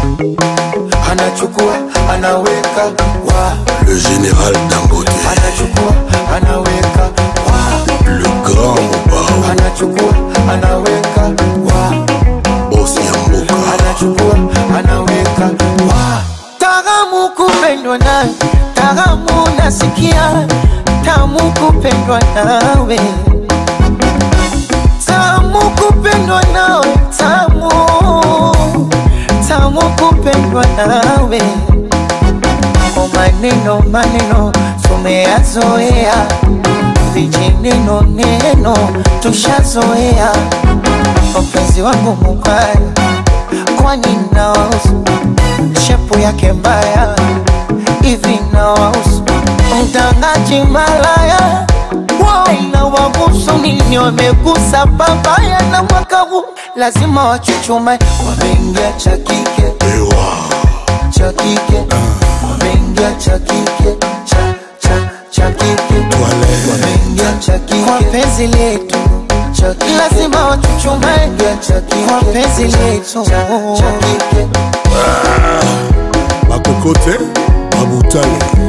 anachukua anaweka wa Le général Dangote, anachukua anaweka wa le grand Mobao, anachukua anaweka wa boss Yamboka, anachukua anaweka wa Taramu kupendwa nawe, taramu nasikia, tamu kupendwa nawe, tamu kupendwa nawe, tamu tamu kupendwa nawe. O maneno maneno tumeyazoea, vijineno neno tushazoea. Mpenzi wangu mubaya, kwani nawahusu shepu yake mbaya hivi nawahusu mtangaji malaya nawahusu nini wamegusa babaya na mwaka huu lazima wachuchume wameingia cha kike Ewa, cha kike wameingia cha kike cha cha cha kike Toilette. wameingia cha kike kwa penzi letu cha kike lazima wachuchume cha kike kwa penzi letu cha cha kike Bakokote, Babutale,